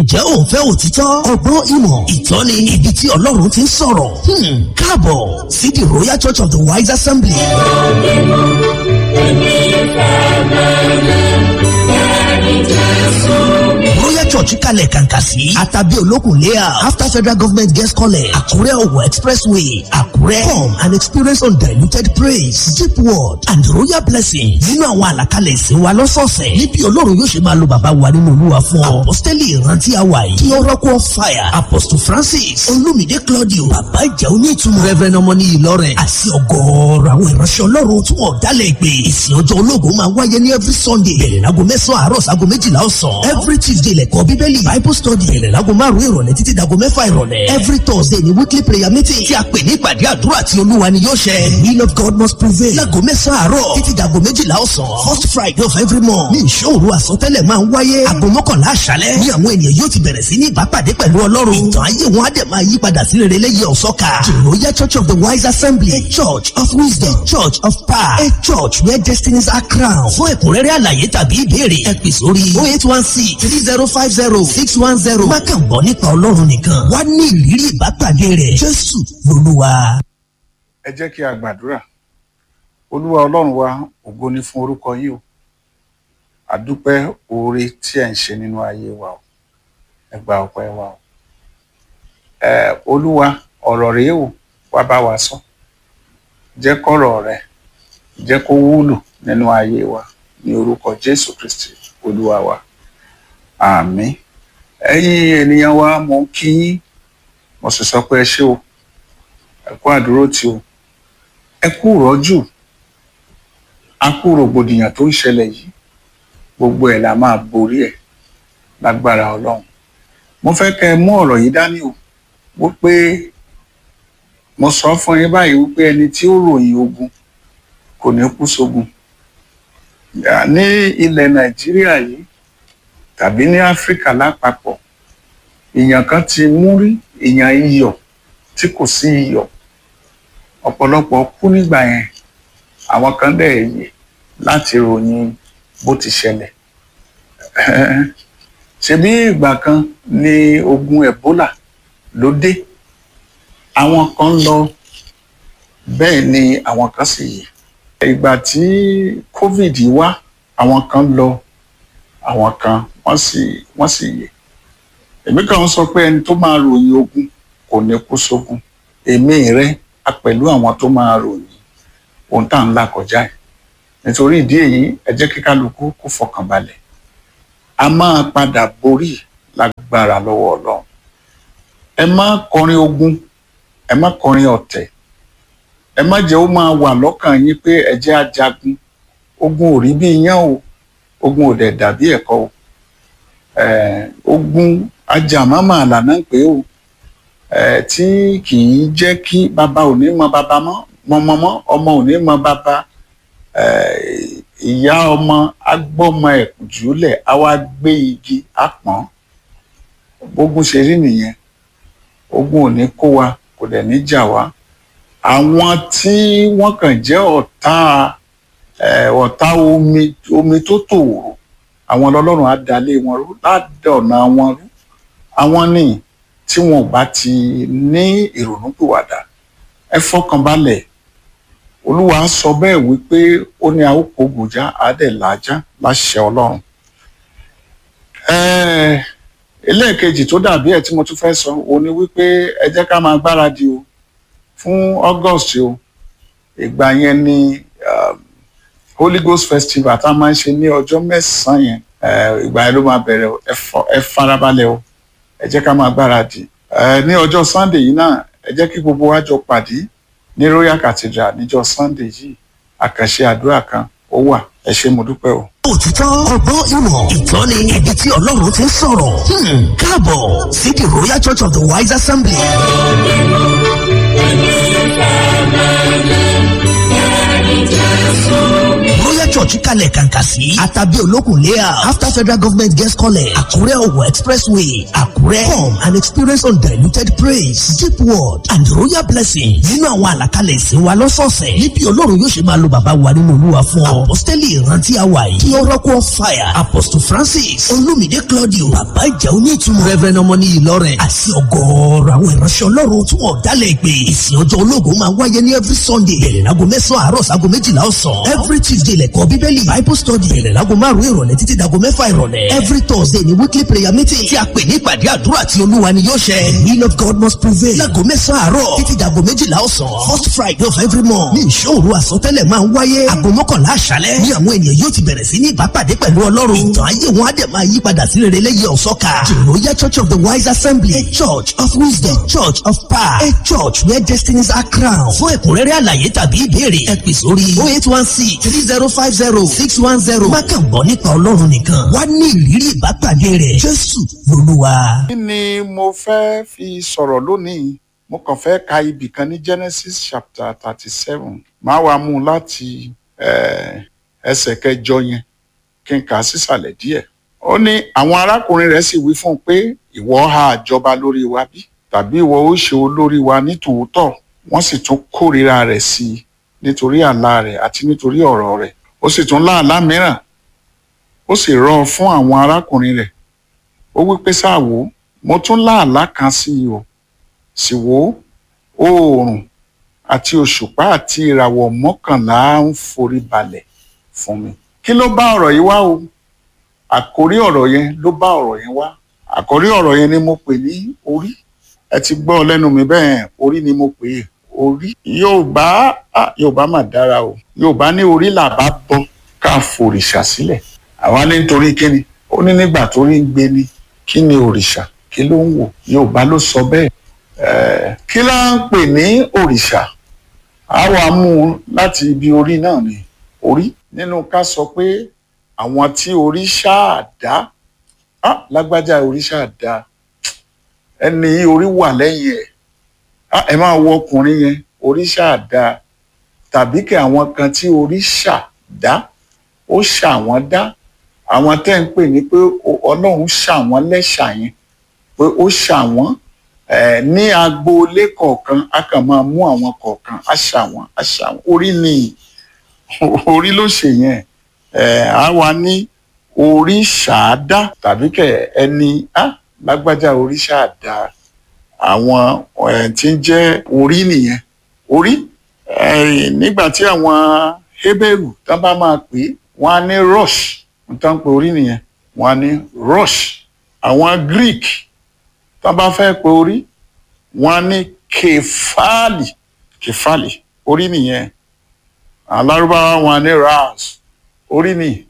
ǹjẹ́ o fẹ́ òtítọ́ ọgbọ́n ìmọ̀ ìtọ́ni ibi tí ọlọ́run ti ń sọ̀rọ̀ Hmm, káàbọ̀ sí the royal church of the wise assembly. royal church kalẹ̀ kàǹkà sí àtàbí olókùn layout after federal government guest college àkúrẹ́ ọ̀wọ̀ expressway àkúrẹ́ come and experience undiluted praise deep word and royal blessing nínú àwọn àlàkalẹ̀ ìsìn wa lọ́sọ̀ọ̀sẹ̀ níbi ọlọ́run yóò ṣe máa lo bàbá wa nínú olúwa fún ọ apostoli ìrántí àwa yìí kí oracle of fire apostle francis olumide claudio bàbá ìjà onítùmọ̀ reverend ọmọní ìlọrin àti ọgọ́ọ̀rọ̀ àwọn ìránṣẹ́ ọlọ́run tí wọ́n dálẹ̀ ìpè ìsìn ọjọ́ ológun máa wáyé ní every sunday bẹ̀rẹ̀ láago mẹ́sàn-án àárọ̀ sáago méjìlá ọ̀sán every tuesday lẹ́kọ̀ọ́ bíbélì bible study bẹ̀rẹ̀ láago márùn-ún ìrọ̀lẹ́ títí dago mẹ́fà ìrọ̀lẹ́ every thursday ni weekly prayer meeting tí a pè ní ìpàdé àdúrà tí olúwa ni yóò ṣẹ the will of god must prevail láago mẹ́sàn-án àárọ̀ títí dago méjìlá ọ̀sán first friday of every month ní ìṣòro àsọtẹ́lẹ̀ máa ń wáyé aago mọ́kànlá àṣálẹ́ ní àwọn ènìyàn yóò ti bẹ̀rẹ̀ sí ní ìbápàdé pẹ̀lú ọlọ́run ìtàn ayé wọn á dẹ̀ máa yí padà sí rere lẹ́yìn ọ̀sọ́ka the royal church of the wise assembly a church of wisdom church of power a church where destinies are crowned fún ẹ̀kúnrẹ́rẹ́ àlàyé tàbí ìbéèrè ẹ pè sórí oh eight one six three zero five zero six one zero má kàn gbọ́ nípa ọlọ́run nìkan wá ní ìrírí ìbápàdé rẹ̀ jésù lolúwa. ẹ jẹ́ kí a gbàdúrà olúwa ọlọ́run wa ògo ni fún orúkọ yìí o àdúpẹ́ oore tí ẹ̀ ń ṣe nínú ayé wa o ẹ gba ọpẹ́ wa o ẹ olúwa ọ̀rọ̀ rèé o wá bá wa sọ jẹ́ kọ́rọ̀ rẹ jẹ́ kó wúlò nínú ayé wa ní orúkọ jésù kristi olúwa wa àmín ẹ̀yin ènìyàn wa mo ń kí yín mo sì sọ pé ẹ ṣé o ẹ kú àdúró tí o ẹ kú rọ́jú a kú rògbòdìyàn tó ń ṣẹlẹ̀ yìí gbogbo ẹ̀ la máa borí ẹ̀ lágbára ọlọ́run mo fẹ́ kẹ́ ẹ mú ọ̀rọ̀ yìí dání o wípé mo sọ fún yín báyìí wípé ẹni tí ó ròyìn ogun kò ní kú sógun Yà, ní ilẹ̀ nàìjíríà yìí tàbí ní áfíríkà lápapọ̀ èèyàn kan ti mú rí èèyàn iyọ̀ tí kò sí iyọ̀ ọ̀pọ̀lọpọ̀ kú nígbà yẹn àwọn kan dẹ̀ yè láti ròyìn bó ti ṣẹlẹ̀ ṣebí ìgbà kan ni ogun ebola ló dé àwọn kan lọ bẹ́ẹ̀ ni àwọn kan sì yè ìgbà tí covid wá àwọn kan lọ àwọn kan wọ́n sì wọ́n sì yè èmi kàn ń sọ pé ẹni tó máa ròyìn ogun kò ní kú sógun èmi rẹ a pẹ̀lú àwọn tó máa ròyìn ohun tá à ń là kọjá ẹ̀ nítorí ìdí èyí ẹ jẹ́ kí kálukú kó fọkàn balẹ̀ a máa padà borí lágbára lọ́wọ́ ọlọ́run ẹ má kọrin ogun ẹ má kọrin ọ̀tẹ̀ ẹ má jẹ́ ó máa wà lọ́kàn yín pé ẹ jẹ́ ajagun ogun ò rí bí iyán o ogun ò dẹ̀ dàbí ẹ̀kọ́ o eh, ogun ajàmámà àlànà pé o eh, tí kì í jẹ́ kí bàbá ò ní mọ bàbá mọ́ mọ́mọ́mọ́ ọmọ ò ní mọ bàbá ìyá ọmọ agbọ́mọ ẹ̀ jùlẹ̀ á wá gbé igi àpọ́n bógun ṣe rí nìyẹn ogun ò ní kó wa kò dẹ̀ ní jà wá àwọn tí wọ́n kàn jẹ́ ọ̀tá ọ̀tá omi omi tó tòòrò àwọn lọ́lọ́run á dalé wọn rú ládọ̀nà wọn rú àwọn ní tí wọn ò bá ti ní ìrònúpìwàdà ẹ fọkàn balẹ̀ olúwa sọ bẹ́ẹ̀ wípé ó ní àwòkọ gòjá àádẹ́làájá láṣẹ ọlọ́run ẹlẹ́ẹ̀kejì tó dàbí ẹ̀ tí mo tún fẹ́ sọ òun ni wípé ẹ jẹ́ ká máa gbáradì o fún august o ìgbà yẹn ni um, holy ghost festival tá a máa ń ṣe ní ọjọ́ mẹ́sàn-án yẹn ìgbà yẹn ló máa bẹ̀rẹ̀ o ẹ farabalẹ̀ o ẹ jẹ́ ká máa gbáradì ní ọjọ́ sunday yìí náà ẹ jẹ́ kí gbogbo wa jọ pàdé ní royal cathedral níjọ́ sunday yìí àkànṣe àdúrà kan ó wà ẹ ṣé mo dúpẹ́ o. òtítọ́ ọgbọ́n ìmọ̀ ìtọ́ni ibi tí ọlọ́run ti ń sọ̀rọ̀ Hmm, káàbọ̀ sí the royal church of the wise assembly. royal church kalẹ̀ kàǹkà sí àtàbí olókùn layout after federal government guest college àkúrẹ́ ọ̀wọ̀ expressway àkúrẹ́ come and experience undiluted praise deep word and royal blessing nínú àwọn àlàkalẹ̀ ìsìn wa lọ́sọ̀ọ̀sẹ̀ níbi olórun yóò ṣe máa lo bàbá wa nínú olúwa fún ọ apostoli ìrántí àwa yìí kí oracle of fire apostle francis olumide claudio bàbá ìjà onítùmọ̀ reverend ọmọní ìlọrin àti ọgọ́ọ̀rọ̀ àwọn ìránṣẹ́ ọlọ́run tí wọ́n dálẹ̀ pé ìsìn ọjọ́ ológun máa wáyé ní every sunday bẹ̀rẹ̀ láago mẹ́sàn-án àárọ̀ sáago méjìlá ọ̀sán every tuesday lẹ́kọ̀ọ́ bíbélì bible study bẹ̀rẹ̀ láago márùn-ún ìrọ̀lẹ́ títí dago mẹ́fà ìrọ̀lẹ́ every thursday ni weekly prayer meeting tí a pè ní ìpàdé àdúrà tí olúwa ni yóò ṣe the will of god must prevail láago mẹ́sàn-án àárọ̀ títí dago méjìlá ọ̀sán first friday of every month ní ìṣòro àsọtẹ́lẹ̀ máa ń wáyé aago mọ́kànlá àṣálẹ́ ní àwọn ènìyàn yóò ti bẹ̀rẹ̀ sí ní ìbápàdé pẹ̀lú ọlọ́run ìtàn ayé wọn á dẹ̀ máa yí padà sí rere lẹ́yìn ọ̀sọ́ka the royal church of the wise assembly a church of wisdom a church of power a church where destinies are crowned fún ẹ̀kúnrẹ́rẹ́ àlàyé tàbí ìbéèrè ẹ pè sórí oh eight one six three zero five zero six one zero má kàn gbọ́ nípa ọlọ́run nìkan wá ní ìrírí ìbápàdé rẹ̀ jésù lolúwa. kí ni mo fẹ́ fi sọ̀rọ̀ lónìí mo kàn fẹ́ ka ibì kan ní genesis chapter thirty seven máa wá mú un láti eh, ẹsẹ̀ kẹjọ yẹn kí n kà á sísàlẹ̀ díẹ̀ ó ní àwọn arákùnrin rẹ̀ sì wí fún un pé ìwọ ha àjọba lórí wa bí tàbí ìwọ ó ṣe olórí wa ní tòótọ́ wọ́n sì tún kórìíra rẹ̀ sí i nítorí àlá rẹ̀ àti nítorí ọ̀rọ̀ rẹ̀ ó sì tún láàlá mìíràn ó sì rọ̀ fún àwọn arákùnrin rẹ̀ ó wí pé sáà wò ó mo tún láàlá kan sí i o sì wò ó oòrùn àti òṣùpá àti ìràwọ̀ mọ́kànlá ń forí balẹ̀ fún mi kí ló bá ọ̀rọ̀ yìí wá o àkórí ọ̀rọ̀ yẹn ló bá ọ̀rọ̀ yẹn wá àkórí ọ̀rọ̀ yẹn ni mo pè ní orí ẹ ti gbọ́ lẹ́nu mi bẹ́ẹ̀ orí ni mo pè é orí yorùbá ah, yorùbá mà dára o yorùbá ní orí làbá bọ ká forìṣà sílẹ̀ àwa ní nítorí kíni ó ní nígbà tó rí ń gbé ni kí ni òrìṣà kí ló ń wò yorùbá ló sọ bẹ́ẹ̀ Eh, kí la ń pè ní òrìṣà a wà mú un láti ibi orí náà ni orí nínú ká sọ pé àwọn tí orí ṣáà dá ah, lágbájá orí ṣáà dá ẹni yìí orí wà lẹ́yìn ẹ̀ ah, ẹ máa wo ọkùnrin yẹn orí ṣáà dá tàbí kí àwọn kan tí orí ṣà dá ó ṣà wọ́n dá àwọn tẹ́ ń pè ní pé ọlọ́run ṣà wọ́n lẹ́ṣà yẹn pé ó ṣà wọ́n Eh, ní agboolé kọ̀ọ̀kan a kàn máa mú àwọn kọ̀ọ̀kan a ṣàwọn a ṣàwọn orí ni orí ló ṣe yẹn a wà ní orí ṣáádá tàbí kẹ ẹni á lágbájá orí ṣáádá àwọn tí ń jẹ́ orí nìyẹn orí nígbà tí àwọn Hébérù tán bá máa pè é wọ́n á ní rush tán pé orí nìyẹn wọ́n á ní rush àwọn Greek tá bá fẹ́ pe orí wọn ní kefali kefali orí nìyẹn alárúbáwá wọn ní ras orí ni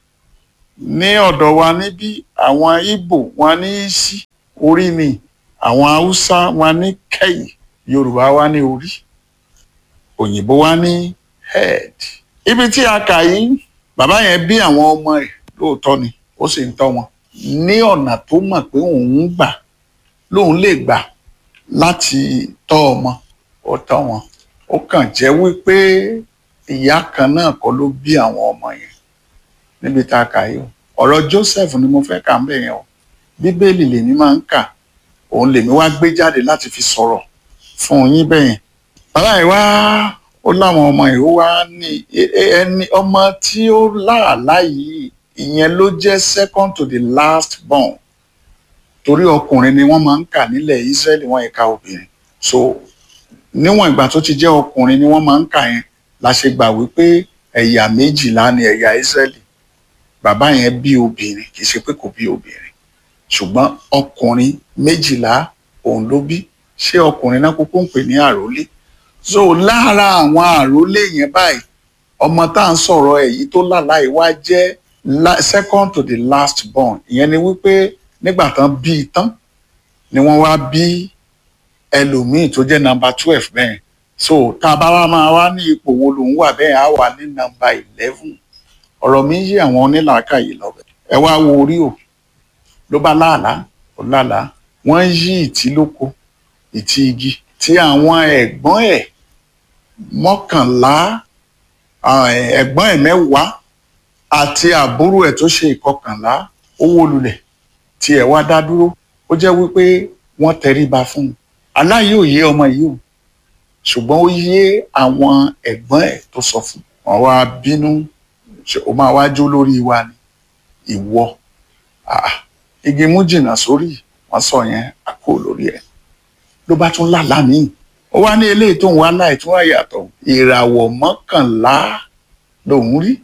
ní ọ̀dọ̀ wa níbí àwọn Ìgbò wọn ní isi orí ni àwọn haúsá wọn ní kẹ́yì yorùbá wa ní orí òyìnbó wa ní head ibi tí a kà yìí bàbá yẹn bí àwọn ọmọ ẹ̀ lóòótọ́ ni ó sì ń tọ́ wọn ní ọ̀nà tó mọ̀ pé òun ń gbà lóun lè gbà láti tọ́ ọmọ ó tọ́ wọn ó kàn jẹ́ wípé ìyá kan náà kọ́ ló bí àwọn ọmọ yẹn níbi tá a kà yìí o ọ̀rọ̀ Joseph ni mo fẹ́ kà ń bẹ̀ yẹn o bíbélì lèmi máa ń kà òun lèmi wá gbé jáde láti fi sọ̀rọ̀ fún yín bẹ́ẹ̀ yẹn bàbá yìí wá ó láwọn ọmọ yìí ó wá ní ẹni ọmọ tí ó láàlá yìí ìyẹn ló jẹ́ second to the last born torí ọkùnrin ni wọ́n máa ń kà nílẹ̀ Ísírẹ́lì wọ́n ẹ̀ka obìnrin so níwọ̀n ìgbà tó ti jẹ́ ọkùnrin ni wọ́n máa ń kà yẹn la ṣe gbà wípé ẹ̀yà méjìlá ni ẹ̀yà Ísírẹ́lì bàbá yẹn bí obìnrin kì í ṣe pé kò bí obìnrin ṣùgbọ́n ọkùnrin méjìlá òun ló bí ṣé ọkùnrin náà kúkú ń pè ní àrólé so lára àwọn àrólé yẹn báyìí ọmọ tá à ń sọ̀rọ̀ èyí tó lálàá wá jẹ́ second to the last born ìyẹn ni wípé nígbà tán bí i tán ni wọ́n wá bí ẹlòmíì tó jẹ́ nọ́mbà twelve bẹ́ẹ̀ so tá a bá wá máa wá ní ipò wo lòun wà bẹ́ẹ̀ á wà ní nọ́mbà eleven ọ̀rọ̀ mi yí àwọn onílàákàyè lọ́bẹ̀ ẹ wá wo orí o ló bá láàlá ó láàlá wọ́n yí ìtí lóko ìtí igi tí àwọn ẹ̀gbọ́n ẹ̀ mọ́kànlá ẹ̀gbọ́n ẹ̀ mẹ́wàá àti àbúrò ẹ̀ tó ṣe ìkọkànlá ó wó lulẹ̀ tí ẹ̀ wá dá dúró ó jẹ́ wípé wọ́n tẹríba fún un aláyé ò yé ọmọ yìí o ṣùgbọ́n ó yé àwọn ẹ̀gbọ́n ẹ̀ tó sọ fún un wọ́n wá bínú ó máa wá jó lórí wa ni ìwọ igi mú jìnnà sórí wọ́n sọ yẹn àkó lórí ẹ̀ ló bá tún lálàá míì ó wá ní eléyìí tó ń wá láì tún àyàtọ̀ ìràwọ̀ mọ́kànlá lòún rí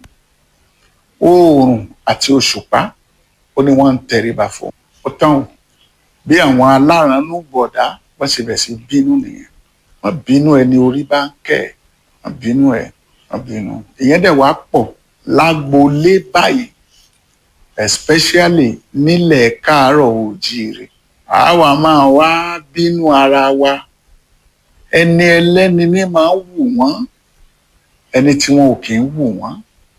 oòrùn àti òṣùpá ó ní wọ́n ń tẹríba fún ó tán o bí àwọn alárànú bọ̀dá wọ́n ṣe bẹ̀ sí bínú nìyẹn wọ́n bínú ẹni orí bá ń kẹ́ ẹ̀ wọ́n bínú ẹ̀ wọ́n bínú ìyẹn dẹ̀ wá pọ̀ lágboolé báyìí especially nílẹ̀ káàárọ̀ oòjíire àwa máa wá bínú ara wa ẹni ẹlẹ́ni ní máa ń wù wọ́n ẹni tí wọn ò kì í wù wọ́n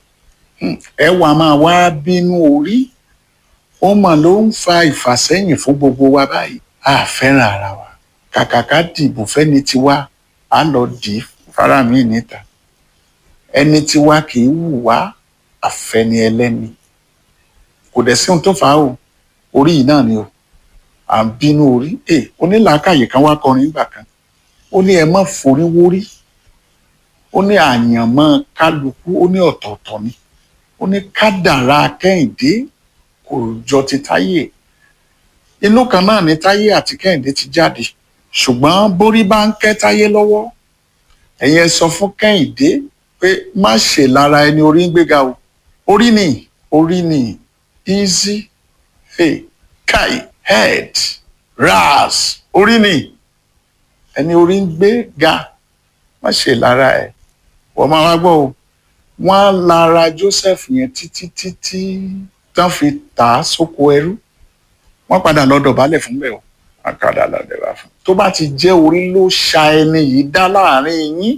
ẹ wà máa wá bínú orí ó mà ló ń fa ìfàsẹ́yìn fún gbogbo wa báyìí a fẹ́ràn ara wa kàkà ká dìbò fẹ́ni tiwa á lọ dì í fara mi níta ẹni tiwa kì í wù wá àfẹni ẹlẹ́ni kò dẹ̀ sí ohun tó fà á o orí yìí náà ni o à ń bínú orí ẹ onílàákàyè kan wá kọrin nígbà kan ó ní ẹ má forí wórí ó ní àyànmọ́ kálukú ó ní ọ̀tọ̀ọ̀tọ̀ ni ó ní kádàrá kẹ́hìndé kò jọ ti táyé inú kan náà ni táyé àti kẹ́hìndé ti jáde ṣùgbọ́n borí bá ń kẹ́ táyé lọ́wọ́ ẹ̀yin ẹ sọ fún kẹ́hìndé pé má ṣe lára ẹni orí ń gbéga o orí ni orí ni easy hey kai head ras orí ni ẹni orí ń gbé ga má ṣe lára ẹ wọ́n máa wá gbọ́ o wọ́n á lára Joseph yẹn títí títí tán fi tà á sóko ẹrú wọ́n padà lọ dọ̀bálẹ̀ fún bẹ́ẹ̀ o wọ́n padà lọ dọ̀bálẹ̀ fún. tó bá ti jẹ́ orí ló ṣa ẹni yìí dá láàrin yín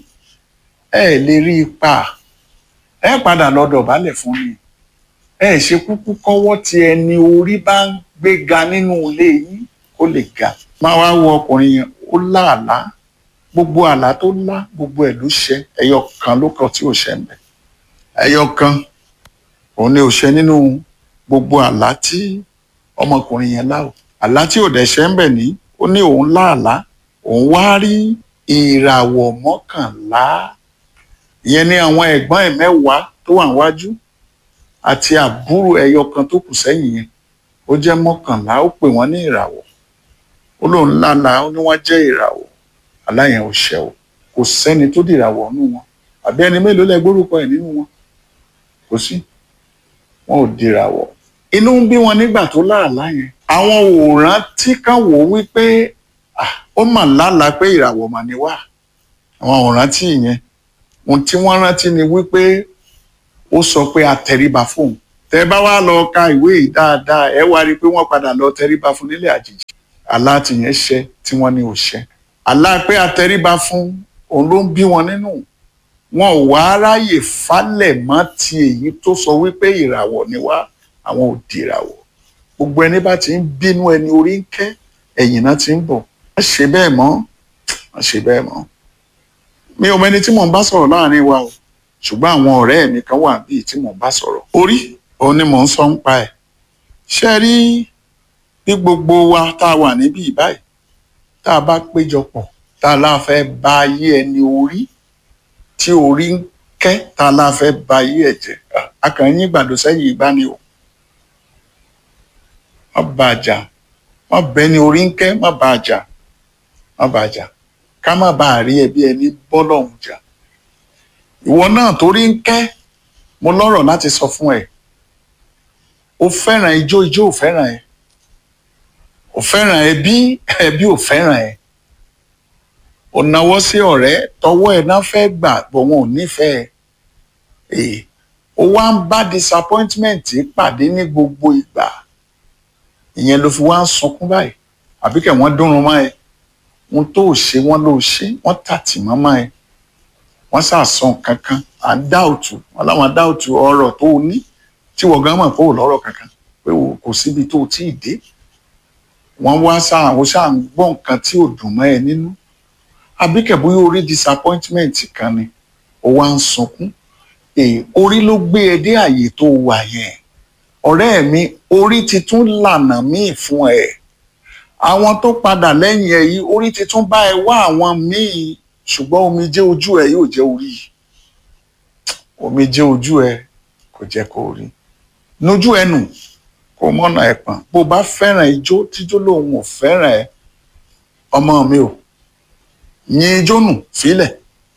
ẹ lè rí ipa ẹ padà lọ dọ̀bálẹ̀ fún mi ẹ ṣe kúkú kọ́wọ́ tí ẹni orí bá ń gbé ga nínú ilé yín kó lè ga. máa wá wo ọkùnrin yẹn ó láàlá gbogbo àlá tó lá gbogbo ẹ̀ ló ṣẹ ẹyọ kan ló kàn tí ò ṣẹ ń bẹ ẹyọ kan òun ni ò ṣẹ nínú gbogbo àlá tí ọmọkùnrin yẹn lá o àlá tí ò dẹ̀ ṣẹ ń bẹ ní ó ní òun láàlá òun wá rí ìràwọ̀ mọ́kànlá ìyẹn ní àwọn ẹ̀gbọ́n ẹ̀ mẹ́wàá tó wà níwájú àti àbúrò ẹyọ kan tó kù sẹ́yìn yẹn ó jẹ́ mọ́kànlá ó pè wọ́n ní ìràwọ̀ ó lóun lálàá ó ní wọ́n jẹ́ ìràwọ̀ aláyẹn ò ṣẹ o kò sẹ́ni tó dìràwọ̀ nínú wọn àbí ẹni mélòó lẹ gbórúkọ ẹ̀ nínú wọn kò sí wọn ò dìràwọ̀ inú ń bí wọn nígbà tó láàlá yẹn àwọn òòràn tí kan wò wípé ó mà lálàá pé ìràwọ̀ mà ní wá àwọn òòràn tí ìyẹn ohun tí wọ́n rántí ni wípé ó sọ pé a tẹríba fóun tẹ bá wá lọ ka ìwé yìí dáadáa ẹ wá rí i pé wọ́n padà lọ tẹríba fún nílé àjèjì àlá tìyẹn ṣẹ tí wọ́n ní ò ṣẹ àlá pé a tẹríba fún òun ló ń bí wọn nínú wọn ò wá ráyè falẹ̀ mọ́ ti èyí tó sọ wípé ìràwọ̀ ni wá àwọn ò dìràwọ̀ gbogbo ẹni bá ti ń bínú ẹni orí ń kẹ́ ẹ̀yìn náà ti ń bọ̀ wọ́n ṣe bẹ́ẹ̀ mọ́ wọ́n ṣe bẹ́ẹ̀ mọ́ mi ò mẹni tí mò ń bá sọ̀rọ̀ láàrin wa o ṣùgbọ́n àwọn ọ̀rẹ́ mi kan wà bíi tí mò ń bá sọ̀rọ̀ orí òun ni mò ń sọ ń pa ẹ̀ ṣe rí bí gbogbo wa tá a wà níbí báyìí tá a bá péjọpọ̀ tá a láà fẹ́ ba ayé ẹni orí tí orí ń kẹ́ tá a láà fẹ́ ba ayé ẹ̀ jẹ́ akànyìn ìgbàdo sẹ́yìn ìgbà ni o má bá a jà má bẹni orí ń kẹ́ má bá a jà má bá a jà ká má bá a rí ẹbí ẹni bọ́lọ́hún jà ìwọ náà torí ń kẹ́ mo lọ́rọ̀ láti sọ fún ẹ o fẹ́ràn ijó ijó ò fẹ́ràn ẹ o fẹ́ràn ẹbí ẹbí ò fẹ́ràn ẹ o náwó sí ọ̀rẹ́ tọwọ́ ẹ náà fẹ́ gbà bọ̀ wọn ò nífẹ̀ẹ́ ẹ o wá ń bá disappointment pàdé ní gbogbo ìgbà ìyẹn ló fi wá ń sunkún báyìí àbí kẹ̀ wọ́n dúnrún mọ́ ẹ ohun tó ṣe wọ́n ló ṣe wọ́n tàtì mọ́mọ́ ẹ wọ́n ṣàṣàn kankan à ń dáòtù wọn láwọn dáòtù ọ̀rọ̀ tó o ní tí wọ́n gan mọ̀ pé ò lọ́rọ̀ kankan pé kò síbi tó o tí ì dé wọ́n wá sáà ó ṣáà ń gbọ́ nǹkan tí ò dùn mọ́ ẹ nínú àbí kẹ̀ bóyá orí disappointment kan ni ó wá ń sunkún èè orí ló gbé ẹ dé àyè tó wà yẹn ọ̀rẹ́ mi orí ti tún lànà míì fún ẹ àwọn tó padà lẹ́yìn ẹ yìí orí ti tún bá ẹ wá àwọn míì ṣùgbọ́n omijé ojú ẹ yóò jẹ́ orí omijé ojú ẹ kò jẹ́ kó rí nójú ẹ nù kó mọ́nà ẹ pọ̀n bó bá fẹ́ràn ijó tíjó lòun ò fẹ́ràn ẹ ọmọ mi ò yin ijó nù sílẹ̀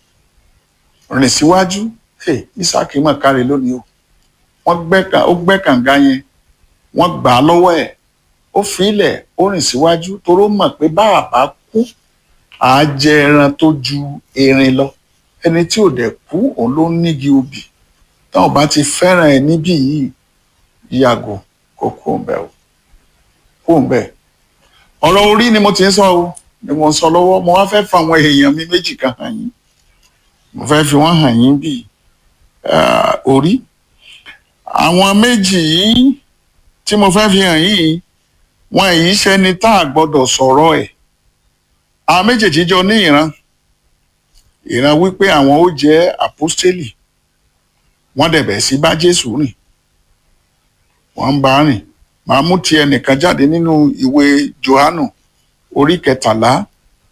rìn síwájú hey, Isaac mọ̀ káre lónìí o wọ́n gbẹ́ ó gbẹ́ kànga yẹn wọ́n gbà á lọ́wọ́ ẹ̀ ó filẹ̀ ó rìn síwájú toró mọ̀ pé bá a bá kú àá jẹ ẹran tó ju erin lọ ẹni tí ò dẹ̀ kú òun ló ń nígi obì táwọn bá ti fẹ́ràn ẹ níbí yìí yàgò kó kó ń bẹ o kó ń bẹ ọ̀rọ̀ orí ni mo ti ń sọ o ni mo ń sọ lọ́wọ́ mo wá fẹ́ fa àwọn èèyàn mi méjì kan hàn yín mo fẹ́ fi wọ́n hàn yín bíi orí àwọn méjì yìí tí mo fẹ́ fi hàn yìí wọn èyí ṣẹni tá a gbọ́dọ̀ sọ̀rọ̀ ẹ̀ àwọn méjèèjì jọ ní ìran ìran wípé àwọn ó jẹ́ àpọ́stélì wọ́n dẹ̀ bẹ̀ sí bá Jésù rìn wọ́n ń bá rìn màá mú ti ẹnìkan jáde nínú ìwé Jòhánù orí kẹtàlá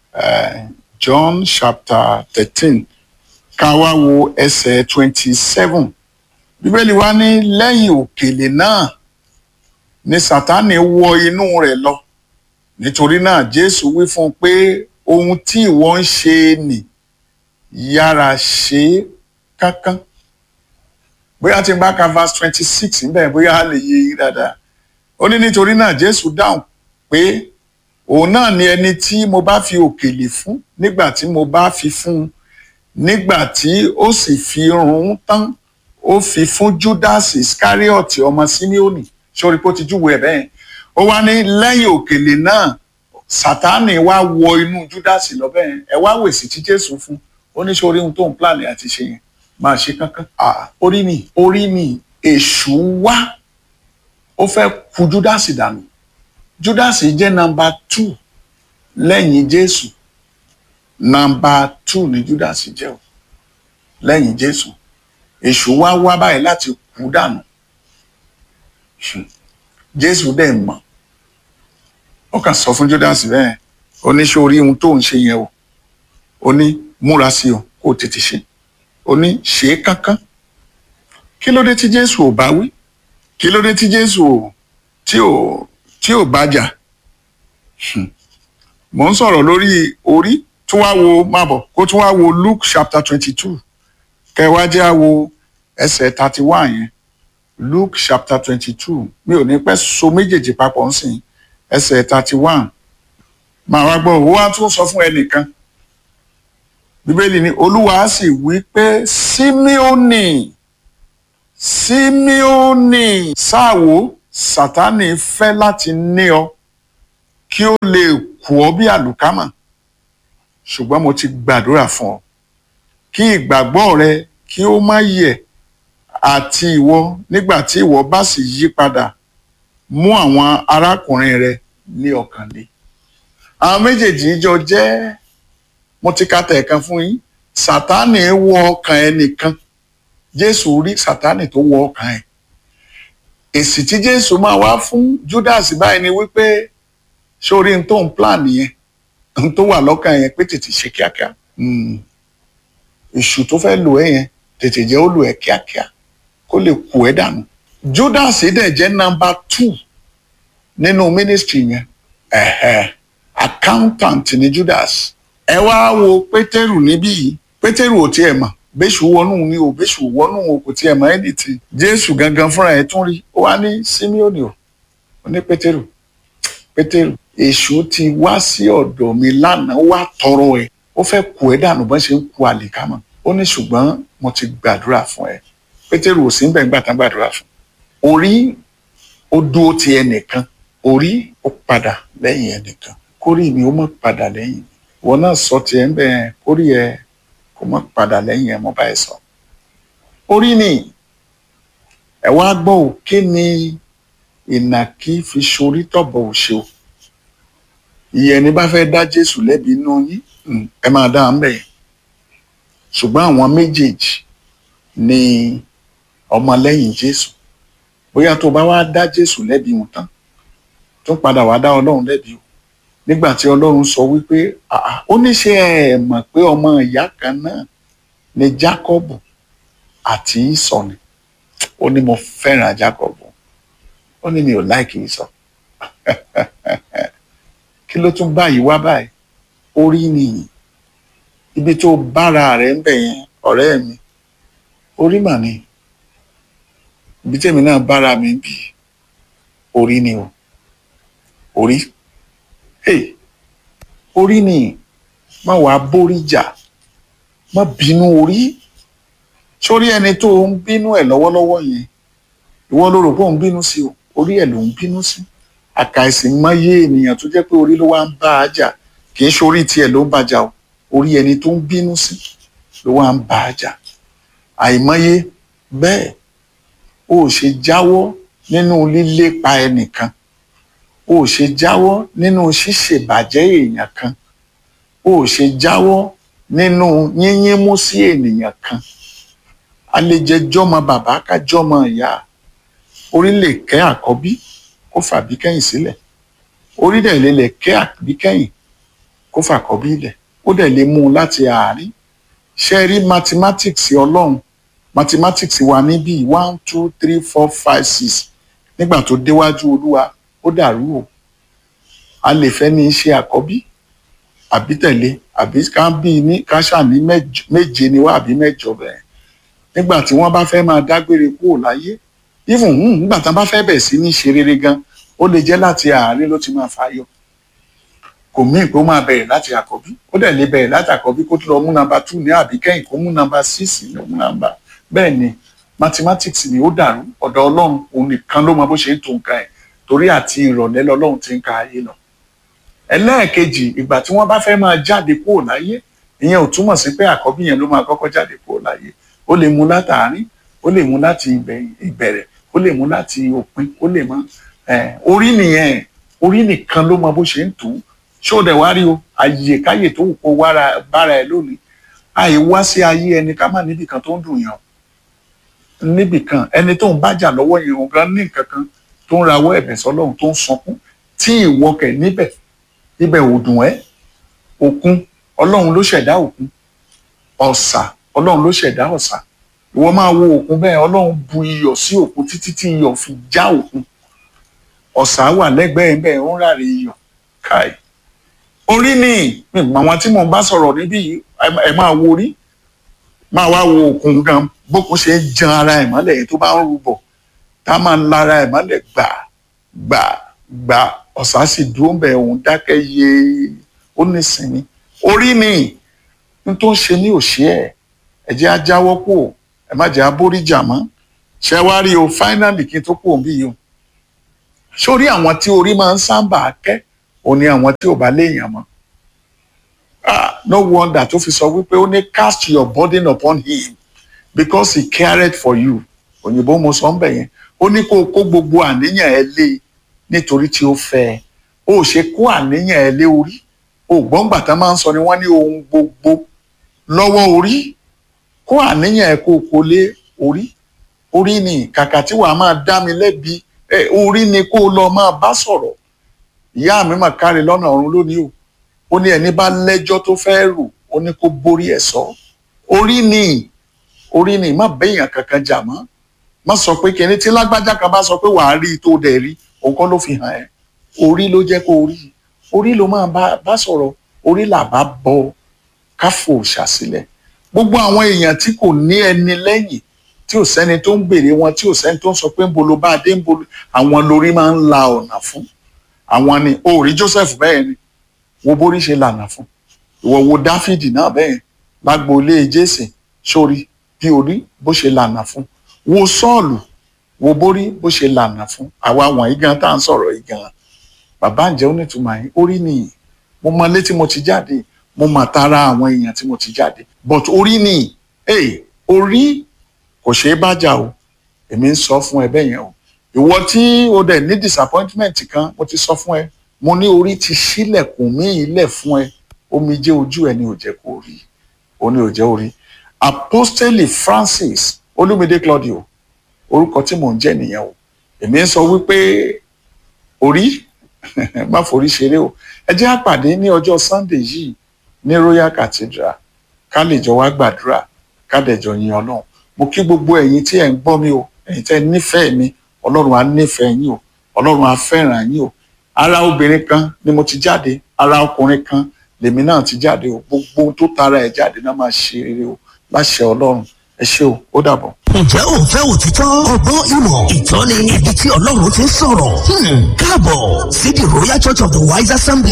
John chapter thirteen ká wá wo ẹsẹ̀ twenty seven bíbélì wa ní lẹ́yìn òkèlè náà ni sátánì wọ inú rẹ̀ lọ nítorí náà jésù wí fún un pé ohun tí ìwọ ń ṣe nì yára ṣe é kánkán bóyá tí n bá ka verse twenty six níbẹ̀ bóyá a lè yé yín dáadáa ó ní nítorí náà jésù dáhùn pé òun náà ni ẹni tí mo bá fi òkèlè fún nígbà tí mo bá fi fún un nígbà tí ó sì fi run tán ó fi fún judas iscariot ọmọ simeoni sórí pé ó ti júwe ẹ bẹ́ẹ̀ ó wá ní lẹ́yìn òkèlè náà sátánì wá wọ inú judas lọ bẹ́ẹ̀ ẹ wá wèsì tí jésù fún ó ní sórí ohun tó ń plan àti ṣe yẹn máa ṣe kankan orí mi orí mi èṣù wá ó fẹ́ kù judas dànù judas jẹ́ nọ́mbà two lẹ́yìn jésù nọ́mbà two ni judas jẹ́ o lẹ́yìn jésù èṣù wá wá báyìí láti kú dànù jésù dẹ̀ mọ̀ ó kàn sọ fún judas bẹ́ẹ̀ ó ní ṣé orí ohun tó ń ṣe yẹn o ó ní múra sí o kó o tètè ṣe ó ní ṣe é kánkán kí ló dé tí jésù ò bá wí kí ló dé tí jésù ò tí ò tí ò bá jà mò ń sọ̀rọ̀ lórí orí tún wá wo má bọ̀ kó tún wá wo luke chapter twenty two kẹwàá jẹ́ àwo ẹsẹ̀ thirty one yẹn luke chapter twenty two mi ò ní pẹ́ so méjèèjì papọ̀ ń sìn ẹsẹ̀ thirty one màá wá gbọ́ ó wá tún sọ fún ẹnìkan bíbélì ni olúwa sì wí pé símíọ́nì símíọ́nì sáàwó sátánì fẹ́ láti ní ọ kí ó lè kù ọ́ bí àlùkámà ṣùgbọ́n mo ti gbàdúrà fún ọ kí ìgbàgbọ́ rẹ kí ó má yẹ̀ àti ìwọ nígbà tí ìwọ bá sì yí padà mú àwọn arákùnrin rẹ ní ọkàn le àwọn méjèèjì jọ jẹ́ mo ti ka tẹ̀ẹ̀kan fún yín sátánì wọ ọkàn ẹnìkan jésù rí sátánì tó wọ ọkàn ẹ̀ èsì tí jésù máa wá fún judas báyìí ni wípé sórí n tó ń plan yẹn n tó wà lọ́kàn yẹn pé tètè ṣe kíákíá èṣù tó fẹ́ lò ẹ́ yẹn tètè jẹ́ ó lò ẹ́ kíákíá kó lè kù ẹ́ dànù judas dẹ̀ jẹ́ nọ́mbà two nínú ministry yẹn ẹ̀hẹ̀ accountant ni judas ẹ wá wo pétérù níbí yìí pétérù ò tiẹ̀ mọ̀ bẹ́sù wọnú ni o bẹ́sù wọnú o kò tiẹ̀ mọ̀ anything jésù gangan fúnra ẹ̀ tún rí ó wá ní simeoni o ó ní pétérù pétérù èṣù ti wá sí ọ̀dọ̀ mi lánàá wá tọrọ ẹ̀ ó fẹ́ kù ẹ́ dànù bọ́n ṣe ń ku àlìkámọ̀ ó ní ṣùgbọ́n mo ti gbàdúrà fún ẹ pétérù ò sí ń bẹ̀ ń gbà tán gbàdúrà fún orí ó dúró ti ẹnìkan orí ó padà lẹ́yìn ẹnìkan kórì mi ó mọ̀ padà lẹ́yìn mi wọn náà sọ tiẹ̀ ń bẹ̀ kórì ẹ kó mọ̀ padà lẹ́yìn ẹ mo bá ẹ sọ orí ni ẹ wá gbọ́ ò kí ni ìnàkí fi ṣorí tọ̀bọ̀ òṣèlú ìyẹn ní bá fẹ́ dá jésù lẹ́bi inú yín ẹ máa dá ń bẹ̀ ṣùgbọ́n àwọn méjèèjì ní ọmọlẹ́yìn jésù bóyá tó bá wá dá jésù lẹ́bi wọn tán tó padà wá dá ọlọ́run lẹ́bi o nígbà tí ọlọ́run sọ wípé "Ah, ó ní ṣe ẹ mọ̀ pé ọmọ ìyá kan náà ni jacob àti ìsọ ni ó ní mo fẹ́ràn jacob ó ní mi ò láìkì ìsọ kí ló tún báyìí wá báyìí orí nìyí ibi tó bára rẹ̀ ń bẹ̀ yẹn ọ̀rẹ́ mi orí mà ni ibi tèmi náà bára mi bì orí ni o orí hey orí ni má wàá bórí jà má bínú orí sórí ẹni tó ń bínú ẹ̀ lọ́wọ́lọ́wọ́ yẹn ìwọ ló rò pé òun bínú sí o orí ẹ̀ ló ń bínú sí àkàìsí mọ́yé ènìyàn tó jẹ́ pé orí ló wá ń bá a jà kì í ṣorí tiẹ̀ ló ń bá a jà o orí ẹni tó ń bínú sí ló wá ń bá a jà àìmọye bẹ́ẹ̀ o ò ṣe jáwọ́ nínú lílépa ẹnìkan o ò ṣe jáwọ́ nínú ṣíṣèbàjẹ́ èèyàn kan o ò ṣe jáwọ́ nínú yínyínmú sí ènìyàn kan a lè jẹ jọmọ bàbá ká jọmọ ìyá orí lè kẹ́ àkọ́bí kó fàbí kẹ́yìn sílẹ̀ orí dẹ̀ lè lè kẹ́ àbí kẹ́yìn kó fàkọ́bí lẹ̀ ó dẹ̀ lè mú un láti àárín ṣe rí mathematics ọlọ́run mathematics wa níbí one two three four five six nígbà tó déwájú olúwa ó dàrú o a lè fẹ́ ní í ṣe àkọ́bí àbí tẹ̀lé àbí ká bí ní ká ṣàní mẹ́j- méje ni wá àbí mẹ́jọ bẹ́ẹ̀ nígbà tí wọ́n bá fẹ́ máa dágbére kúrò láyé even hmm, nígbà tí wọ́n bá fẹ́ bẹ̀ sí ní ṣe rere gan ó lè jẹ́ láti àárín ló ti máa fàyọ kò mí pé ó máa bẹ̀rẹ̀ láti àkọ́bí ó dẹ̀ lè bẹ̀rẹ̀ láti àkọ́bí kó tó lọ mú nọ́mbà two ní àbí kẹ́yìn kó mú nọ́mbà six ní mú nọ́mbà bẹ́ẹ̀ ni mathematics ni ó dàrú ọ̀dọ̀ ọlọ́run òun nìkan ló mọ bó ṣe ń tó nǹkan ẹ̀ torí àti ìrọ̀lẹ́ lọ́lọ́run ti ń ka ayé lọ ẹlẹ́ẹ̀kejì ìgbà tí wọ́n bá fẹ́ máa jáde kúrò láyé ìyẹn ò túmọ̀ sí pé àkọ́bí yẹn ló máa kọ́kọ́ jáde kúrò láyé ó lè mú látàárín ó lè mú láti ìbẹ̀- ìbẹ̀rẹ̀ ó lè mú láti òpin ó lè mọ eh, orí nìyẹn orí nìkan ló mọ bó ṣe ń tù ú ṣé ó dẹ̀ wá rí o àyè káyè tó wù kó wára bára ẹ lónìí àì wá sí ayé ẹni ká má níbì kan tó ń dùn yàn níbì kan ẹni tó ń bájà lọ́wọ́ yẹn òun gan ní nǹkan kan tó ń rawọ́ ẹ̀bẹ̀ sọ́lọ́run tó ń sunkún tí ìwọ kẹ̀ níbẹ̀ ibẹ̀ ò dùn ẹ́ òkun ọlọ́run ló ṣẹ̀dá òkun ọ̀sà ọlọ́run ló ṣẹ̀dá ọ̀sà ìwọ máa wo òkun bẹ́ẹ̀ ọlọ́run bu iyọ̀ sí òkun títí tí iyọ̀ fi já òkun ọ̀sà wà lẹ́gbẹ̀ẹ́ bẹ́ẹ̀ ó ń ráre iyọ̀ káì orí ni mi mọ àwọn tí mò ń bá sọ̀rọ̀ níbí yìí ẹ- ẹ máa wo orí máa wá wo òkun gan bókun ṣe ń jan ara ẹ̀ mọ́lẹ̀ yẹn tó bá ń rúbọ̀ tá a máa ń lara ẹ̀ mọ́lẹ̀ gbà gbà gbà ọ̀sà sì dúró bẹ̀ òun dákẹ́ yé ó nísìnyí orí ni n tó ń ṣe ní òṣì ẹ̀ ẹ jẹ́ á jáwọ́ kù ẹ má jẹ́ abóríjà mọ́ ṣé wá rí o finally kí n tó kù òbí yìí o sórí àwọn tí orí máa ń sábà kẹ́ òun ni àwọn tí ò bá léèyàn mọ́ ah no wonder tó fi sọ wípé ó ní cast your burden upon him because he cared for you òyìnbó mo sọ ń bẹ̀ yẹn ó ní kó o kó gbogbo àníyàn ẹ lé nítorí tí ó fẹ́ ẹ ó ṣe kó àníyàn ẹ lé orí ògbọ́ngbà tá máa ń sọ ni wọ́n ní ohun gbogbo lọ́wọ́ orí kó àníyàn ẹ kó o kó lé orí orí ni kàkà tí wàá máa dá mi lẹ́bi ẹ orí ni kó o lọ máa bá sọ̀rọ̀ ìyá mi mà káre lọ́nà ọ̀run lónìí o ó ní ẹni bá lẹ́jọ́ tó fẹ́ rò ó ní kó borí ẹ̀ sọ orí ni orí ni má béèyàn kankan jà mọ́ má sọ pé kíni tí lágbájá kan bá sọ pé wàá rí i tó dẹ̀ rí òun kọ́ ló fi hàn ẹ́ orí ló jẹ́ kó rí orí ló máa bá bá sọ̀rọ̀ orí là bá bọ káfò ṣàsílẹ̀ gbogbo àwọn èèyàn tí kò ní ẹni lẹ́yìn tí ò sẹ́ni tó ń béèrè wọn tí ò sẹ́ni tó ń sọ pé ń bolo bá a dé ń bolo àwọn lórí máa ń la ọ̀nà fún àwọn ni o ò rí Joseph bẹ́ẹ̀ ni wo bórí ṣe lànà fún ìwọ wo Dáfídì náà bẹ́ẹ̀ lágboolé Jésè sórí bí orí bó ṣe lànà fún wo Sọ́ọ̀lù wo bórí bó ṣe lànà fún àwa wọ̀nyí gan tá à ń sọ̀rọ̀ yìí gan bàbá ǹjẹ́ ó nítumọ̀ yìí orí nìyí mo mọ ilé tí mo ti jáde mo mọ tara àwọn èèyàn tí mo ti jáde but orí nìyí hey, orí kò ṣeé bájà o èmi ń sọ fún ẹ bẹ́ẹ̀ yẹn o ìwọ tí o dẹ̀ ní disappointment kan mo ti sọ fún ẹ mo ní orí ti ṣílẹ̀kùn mí ilẹ̀ fún ẹ omijé ojú ẹ ní ò jẹ́ kó rí o ní ò jẹ́ orí apostoli Francis olúmídé claudio orúkọ tí mò ń jẹ́ nìyẹn o èmi ń sọ wípé orí má forí ṣeré o ẹ jẹ́ á pàdé ní ọjọ́ sunday yìí ní royal cathedral ká lè jọ wá gbàdúrà ká dẹ̀ jọ yin ọlọ́run mo kí gbogbo ẹ̀yin tí ẹ̀ ń gbọ́ mi o ẹ̀yin tẹ́ ẹ nífẹ̀ẹ́ mi ọlọ́run á nífẹ̀ẹ́ yín o ọlọ́run á fẹ́ràn yín o ara obìnrin kan ni mo ti jáde ara ọkùnrin kan lèmi náà ti jáde o gbogbo ohun tó tara ẹ̀ jáde náà máa ṣe rere o láṣẹ ọlọ́run ẹ ṣé o ó dàbọ̀. ǹjẹ́ ò ń fẹ́ òtítọ́ ọgbọ́n ìmọ̀ ìtọ́ni ibi tí ọlọ́run ti ń sọ̀rọ̀ Hmm, káàbọ̀ sí the royal church of the wise assembly.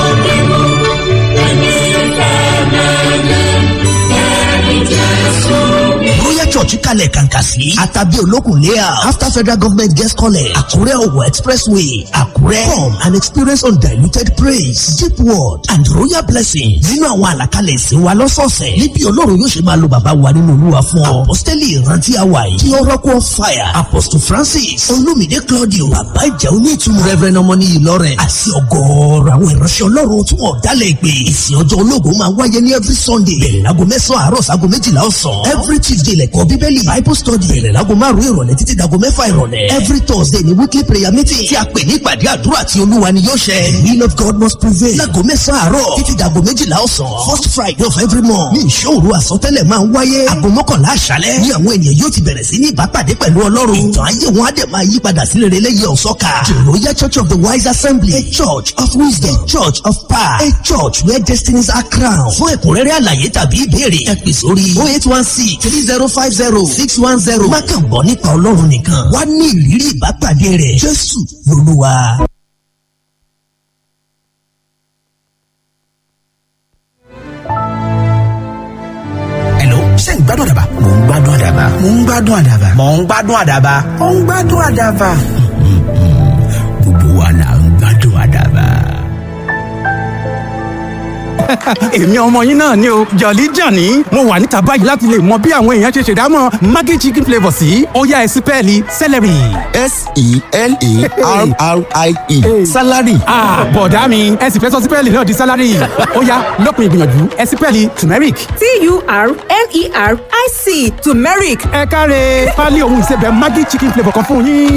royal church kalẹ̀ kàǹkà sí àtàbí olókùn layout after federal government guest college àkúrẹ́ ọ̀wọ̀ expressway àkúrẹ́ come and experience undiluted praise deep word and royal blessing nínú àwọn àlàkalẹ̀ ìsìn wa lọ́sọ̀ọ̀sẹ̀ níbi ọlọ́run yóò ṣe máa lo bàbá wa nínú olúwa fún ọ apostoli ìrántí àwa yìí kí oracle of fire apostle francis olumide claudio bàbá ìjà onítùmọ̀ reverend ọmọní ìlọrẹ àti ọgọ́ọ̀rọ̀ àwọn ìránṣẹ́ ọlọ́run tí wọ́n dálẹ̀ ìpè ìsìn ọjọ́ ológun máa wáyé ní every sunday bẹ̀rẹ̀ láago mẹ́sàn-án àárọ̀ sáago méjìlá ọ̀sán every tuesday lẹ́kọ̀ọ́ bíbélì bible study bẹ̀rẹ̀ láago márùn-ún ìrọ̀lẹ́ títí dago mẹ́fà ìrọ̀lẹ́ every thursday ni weekly prayer meeting tí a pè ní ìpàdé àdúrà tí olúwa ni yóò ṣẹ the will of god must prevail láago mẹ́sàn-án àárọ̀ títí dago méjìlá ọ̀sán first friday of every month ní ìṣòro àsọtẹ́lẹ̀ máa ń wáyé aago mọ́kànlá àṣálẹ́ ní àwọn ènìyàn yóò ti bẹ̀rẹ̀ sí ní ìbápàdé pẹ̀lú ọlọ́run ìtàn ayé wọn á dẹ̀ máa yí padà sí rere lẹ́yìn ọ̀sọ́ka the royal church of the wise assembly a church of wisdom a church of power a church where destinies are crowned fún ẹ̀kúnrẹ́rẹ́ àlàyé tàbí ìbéèrè ẹ pè sórí oh eight one six three zero five zero six one zero má kàn gbọ́ nípa ọlọ́run nìkan wá ní ìrírí ìbápàdé rẹ̀ jésù lolúwa. Hello, ṣé ń gbádùn àdàbà? Mò ń gbádùn àdàbà. Mò ń gbádùn àdàbà. Mò ń gbádùn àdàbà. Mò ń gbádùn àdàbà. Gbogbo wa là ń gbádùn àdàbà. èmi ọmọ yín náà ni o jọ̀lí jàní mo wà níta báyìí láti lè mọ bí àwọn èèyàn ṣe ṣèdámọ̀ maggi chicken flavour sí ọ̀yá ẹ̀sìn pẹ́ẹ́lí celery. s-e-l-a-r-r-i-e salary Ah, bọ̀dá mi ẹ sì fẹ́ sọ sípẹ́ẹ̀lì náà di sálárì ó yá lópin ìgbìyànjú ẹ sípẹ́ẹ̀lì turmeric. T-U-R-M-E-R-I-C turmeric ẹ káre pálí ohun ìsebẹ̀ maggi chicken flavour kan fún yín.